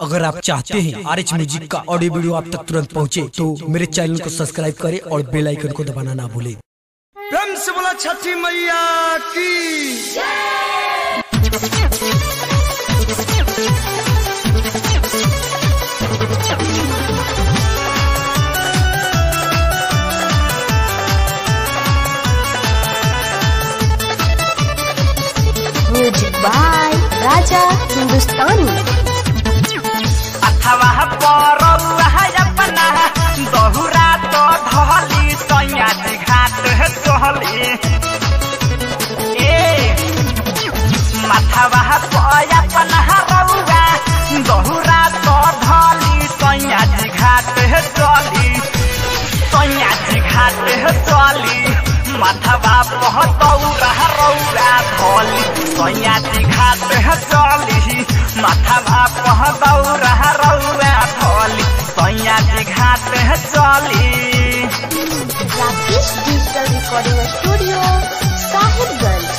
अगर आप चाहते हैं आर एच म्यूजिक का ऑडियो वीडियो आप तक तुरंत पहुंचे तो मेरे चैनल को सब्सक्राइब करें और बेल आइकन को दबाना ना भूलें प्रेम से बोला छठी मैया की म्यूजिक बाय राजा हिंदुस्तानी अथवा परौआ अपना बहुरा तो ढली सैयाजी घाट चहली ए माथवा पर अपना रौआ बहुरा तो ढली सैयाजी घाट चली सैयाजी घाट चली माथवा पहतौरा रौआ धली सैयाजी घाट चली माथवा पहतौरा रौआ धली सैयाजी घाट चली Rakesh digital recording studio Sahibganj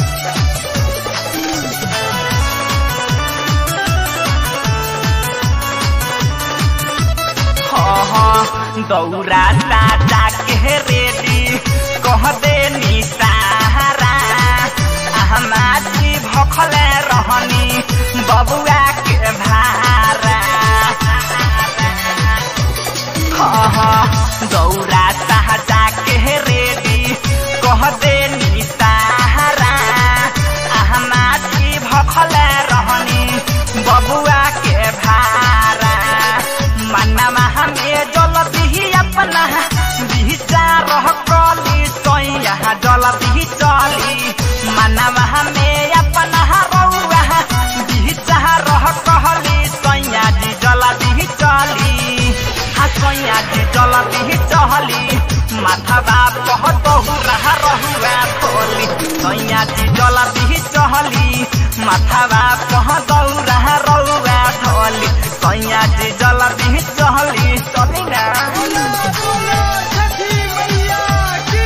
हाँ दौरा साजा के रेडी कह दे निसारा हमारी भखले रहनी बबुआ के भारा हाँ हाँ दौरा साजा के रेडी कह दे निसारा हमारी भखले रहनी बबुआ के भारा मनवा हमें जल दिही अपना बिचा रह कली सैया जल दिही चली मनवा हमें अपना रौआ बिचा रह कहली सैया जी जल दिही चली हाँ सैया जी जल दिही चली माथवा पहतहु रह रहुआ खोली सैया जी जल दिही चली माथवा पहतहु रह रहुआ खोली सैया जी जल दिही चली चली ना छठी मैया की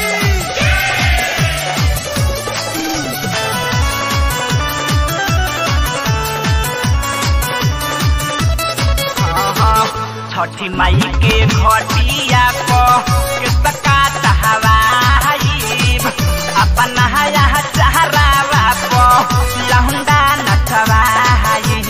छठी माई के घटिया को किसका चाहवाइब अपना यहाँ चहरावा को लहुंडा नचवाइब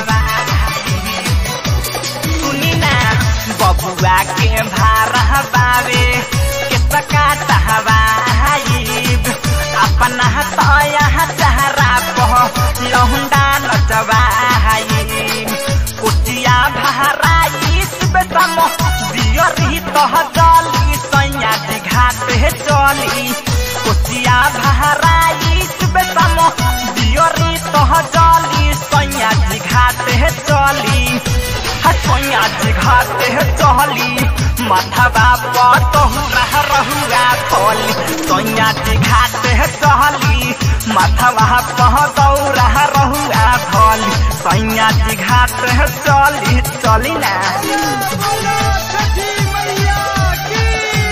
सुनी ना बबुआ के भारा बावे किसका चाहवाइब अपना तो यहाँ चहरा को लहुंडा नचवाइब कुटिया भराई बेटम दियरी तह जली सैया जी घाट हे चली कुटिया भराई बेटम दियरी तह जली सैया जी घाट हे चली सैया जी घाट हे चली माथवा पतहु रह रहुआ खोली सैया जी घाट हे चली माथवा पह दौरा रहुआ खोली सैया जी घाट हे चली चली ना बोला छठी मैया की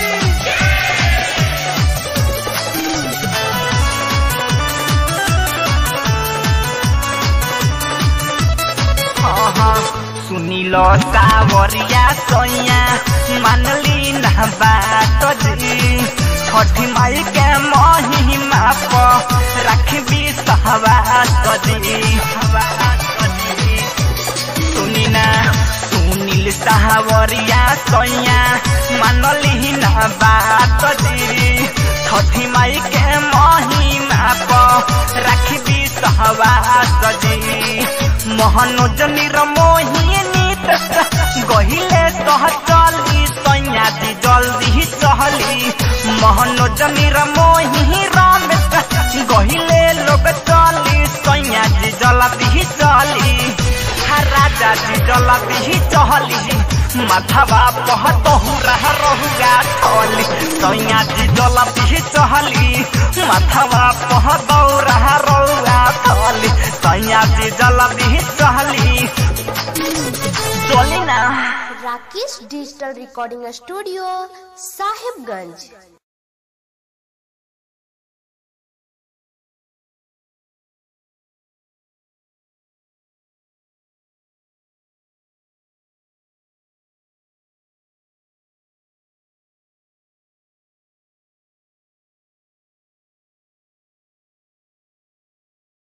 सुनिल सावरिया सैया मानली ना बात जी छठी माई के महिमा प रखबी सहवास जी सुनी ना सुनील सावरिया सैया मानली ना बात जी छठी माई के महिमा प रखबी सहवास जी मोहनोज निरमोहिनी गहिले सह चली सैया जी जल्दी चहली मोहनोज निरमोही रमेश गहिले लोग चली सैया जी जल्दी चली हा राजा जी जल्दी चहली माथवा पहतहु रह रहुआ चली सैया जी जल्दी चहली माथवा पहतौ रह रहुआ चली सैया जी जल्दी चहली चली ना Rakesh digital recording studio Sahibganj